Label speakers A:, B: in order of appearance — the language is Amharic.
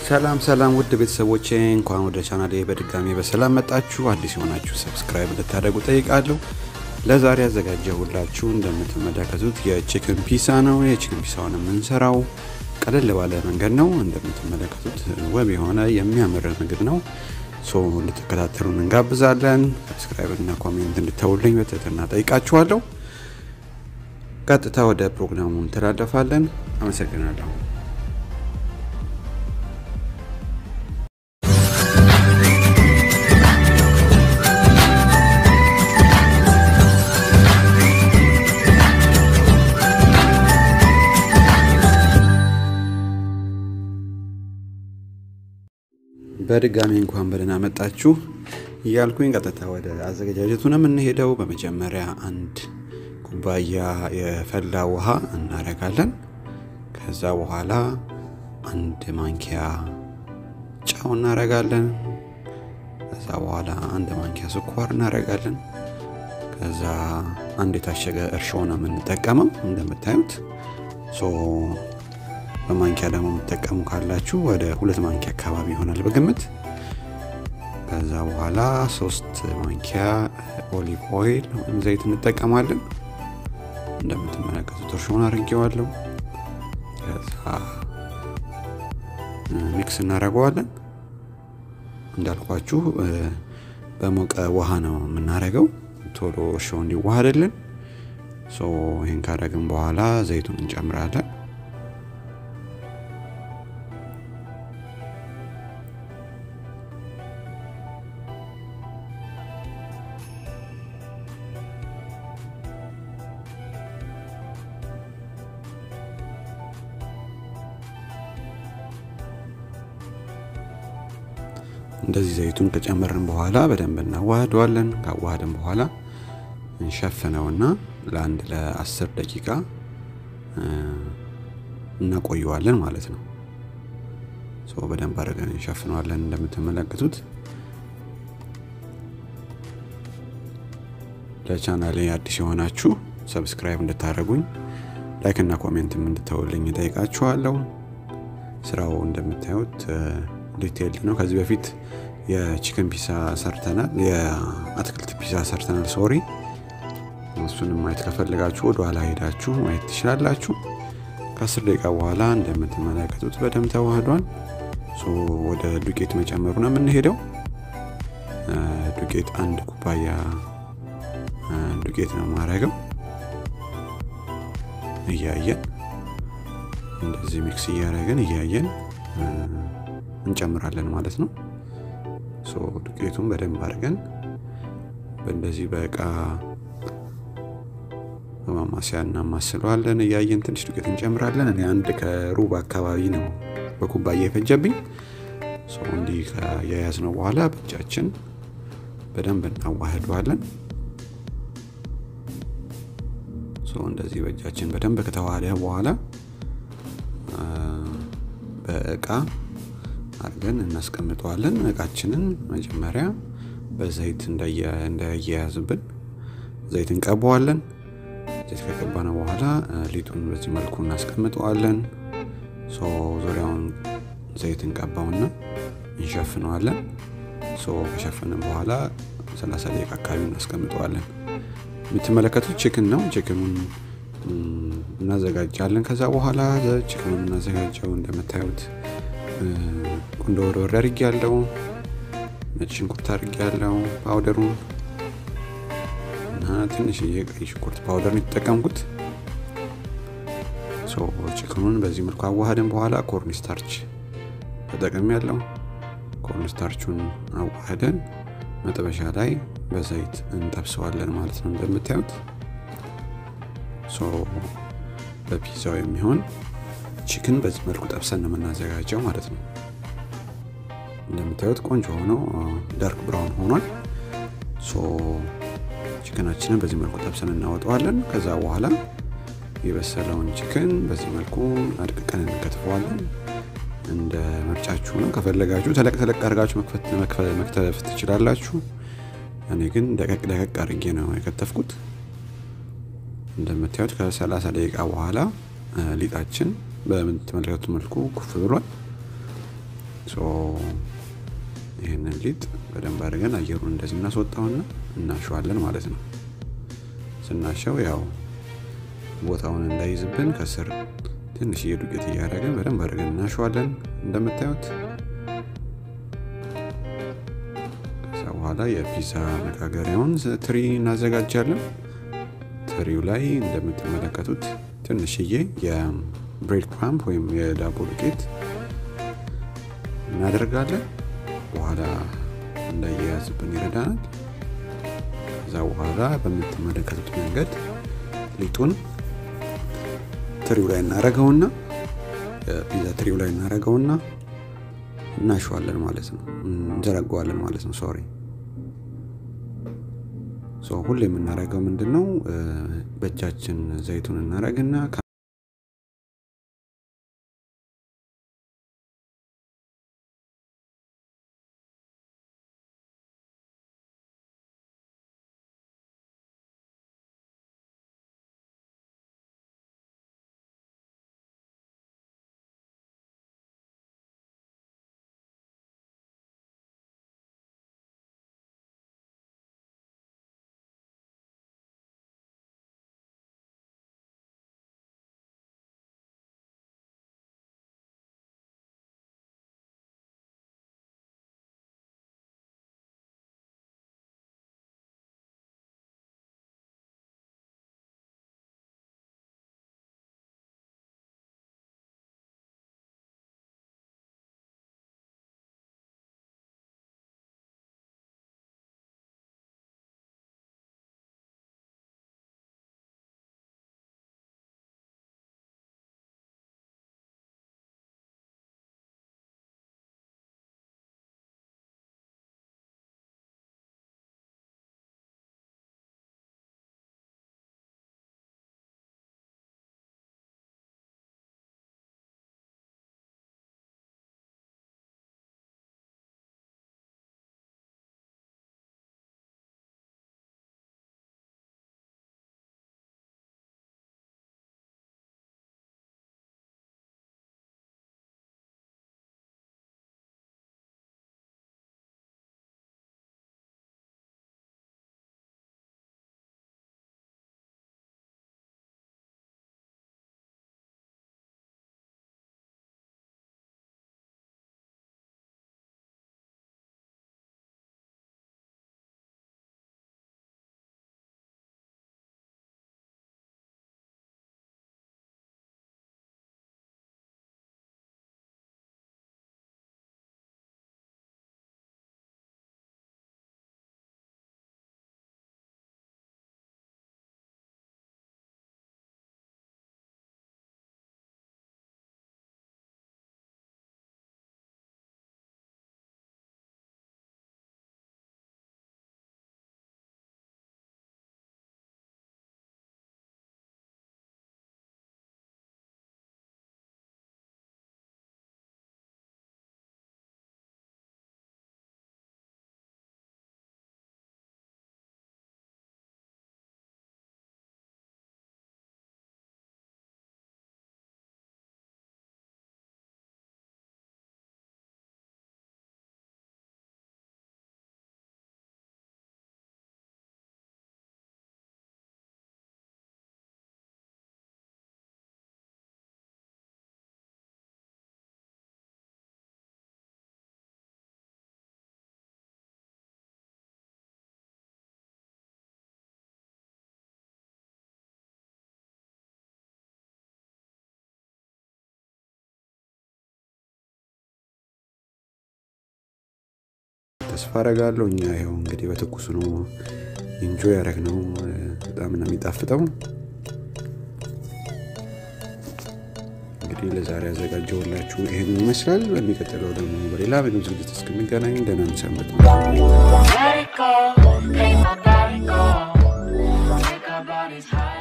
A: ሰላም ሰላም ውድ ቤተሰቦቼ እንኳን ወደ ቻናሌ በድጋሚ በሰላም መጣችሁ። አዲስ የሆናችሁ ሰብስክራይብ እንድታደርጉ ጠይቃለሁ። ለዛሬ ያዘጋጀሁላችሁ እንደምትመለከቱት የቺክን ፒሳ ነው። የቺክን ፒሳውን የምንሰራው ቀለል ባለ መንገድ ነው። እንደምትመለከቱት ውብ የሆነ የሚያምር ምግብ ነው። ሶ እንድትከታተሉን እንጋብዛለን። ሰብስክራይብ እና ኮሜንት እንድተውልኝ በትህትና ጠይቃችኋለሁ። ቀጥታ ወደ ፕሮግራሙ እንተላለፋለን። አመሰግናለሁ። በድጋሚ እንኳን በደህና መጣችሁ እያልኩኝ ቀጥታ ወደ አዘገጃጀቱ ነው የምንሄደው። በመጀመሪያ አንድ ኩባያ የፈላ ውሃ እናረጋለን። ከዛ በኋላ አንድ ማንኪያ ጨው እናረጋለን። ከዛ በኋላ አንድ ማንኪያ ስኳር እናረጋለን። ከዛ አንድ የታሸገ እርሾ ነው የምንጠቀመው እንደምታዩት በማንኪያ ደግሞ የምትጠቀሙ ካላችሁ ወደ ሁለት ማንኪያ አካባቢ ይሆናል በግምት። ከዛ በኋላ ሶስት ማንኪያ ኦሊቭ ኦይል ወይም ዘይት እንጠቀማለን። እንደምትመለከቱት እርሾን አድርጌዋለሁ። ከዛ ሚክስ እናደርገዋለን። እንዳልኳችሁ በሞቀ ውሃ ነው የምናደርገው ቶሎ እርሾ እንዲዋሃድልን። ይህን ካደረግን በኋላ ዘይቱን እንጨምራለን። እንደዚህ ዘይቱን ከጨመርን በኋላ በደንብ እናዋህደዋለን። ካዋህድን በኋላ እንሸፍነውና ለአንድ ለአስር ደቂቃ እናቆየዋለን ማለት ነው። በደንብ አድርገን እንሸፍነዋለን። እንደምትመለከቱት ለቻናሌ አዲስ የሆናችሁ ሰብስክራይብ እንድታደርጉኝ ላይክ እና ኮሜንትም እንድተውልኝ ጠይቃችኋለሁ። ስራው እንደምታዩት ዲቴይል ነው። ከዚህ በፊት የቺክን ፒሳ ሰርተናል፣ የአትክልት ፒሳ ሰርተናል። ሶሪ እሱንም ማየት ከፈለጋችሁ ወደ ኋላ ሄዳችሁ ማየት ትችላላችሁ። ከአስር ደቂቃ በኋላ እንደምትመለከቱት በደንብ ተዋህዷል። ወደ ዱቄት መጨመሩ ነው የምንሄደው። ዱቄት አንድ ኩባያ ዱቄት ነው ማድረገው። እያየን እንደዚህ ሚክስ እያደረግን እያየን እንጨምራለን ማለት ነው። ዱቄቱን በደንብ አድርገን በእንደዚህ በእቃ በማማሲያ እናማስለዋለን። እያየን ትንሽ ዱቄት እንጨምራለን። እኔ አንድ ከሩብ አካባቢ ነው በኩባያ የፈጀብኝ። እንዲህ ከያያዝ ነው በኋላ በእጃችን በደንብ እናዋህደዋለን። እንደዚህ በእጃችን በደንብ ከተዋሃደ በኋላ በእቃ አድርገን እናስቀምጠዋለን። እቃችንን መጀመሪያ በዘይት እንዳያያዝብን ዘይት እንቀባዋለን። ዘይት ከቀባነው በኋላ ሊጡን በዚህ መልኩ እናስቀምጠዋለን። ዙሪያውን ዘይት እንቀባውና እንሸፍነዋለን። ከሸፈንን በኋላ 30 ደቂቃ አካባቢ እናስቀምጠዋለን። የምትመለከቱት ችክን ነው። ችክኑን እናዘጋጃለን። ከዛ በኋላ ችክኑን እናዘጋጀው እንደምታዩት ቁንዶ በርበሬ አድርጌ ያለው ነጭ ሽንኩርት አድርጌ ያለው ፓውደሩን እና ትንሽዬ ቀይ ሽንኩርት ፓውደር ነው የተጠቀምኩት። ችክኑን በዚህ መልኩ አዋህድን በኋላ ኮርንስታርች ተጠቅም ያለው ኮርንስታርቹን አዋህደን መጥበሻ ላይ በዘይት እንጠብሰዋለን ማለት ነው። እንደምታዩት በፒዛው የሚሆን ቺክን በዚህ መልኩ ጠብሰን ነው የምናዘጋጀው ማለት ነው። እንደምታዩት ቆንጆ ሆኖ ዳርክ ብራውን ሆኗል። ቺክናችንን በዚህ መልኩ ጠብሰን እናወጣዋለን። ከዛ በኋላ የበሰለውን ቺክን በዚህ መልኩ አድቅቀን እንከትፈዋለን። እንደ ምርጫችሁ ነው። ከፈለጋችሁ ተለቅ ተለቅ አድርጋችሁ መክተፍ ትችላላችሁ። እኔ ግን ደቀቅ ደቀቅ አድርጌ ነው የከተፍኩት። እንደምታዩት ከ30 ደቂቃ በኋላ ሊጣችን በምትመለከቱት መልኩ ኩፍ ብሏል። ይህንን ሊጥ በደንብ አድርገን አየሩን እንደዚህ እናስወጣውና እናሸዋለን ማለት ነው። ስናሸው ያው ቦታውን እንዳይዝብን ከስር ትንሽዬ ዱቄት እያደረግን በደንብ አድርገን እናሸዋለን እንደምታዩት። ከዛ በኋላ የፒዛ መጋገሪያውን ትሪ እናዘጋጃለን። ትሪው ላይ እንደምትመለከቱት ትንሽዬ የብሬድ ክራምፕ ወይም የዳቦ ዱቄት እናደርጋለን። በኋላ እንዳያያዝብን ይረዳናል። ከዛ በኋላ በምትመለከቱት መንገድ ሊጡን ትሪው ላይ እናረገውና ፒዛ ትሪው ላይ እናረገውና እናሸዋለን ማለት ነው። እንዘረገዋለን ማለት ነው። ሶሪ ሁሌ የምናረገው ምንድን ነው? በእጃችን ዘይቱን እናረግና ተስፋ አረጋለሁ። እኛ ይኸው እንግዲህ በትኩሱ ነው ኢንጆይ ያደረግነው። በጣም ነው የሚጣፍጠው። እንግዲህ ለዛሬ ያዘጋጀውላችሁ ይህን ይመስላል። በሚቀጥለው ደግሞ በሌላ ምግብ ዝግጅት እስክንገናኝ ደህና ሰንብቱ።
B: Let it go, make my body go. Take our bodies high.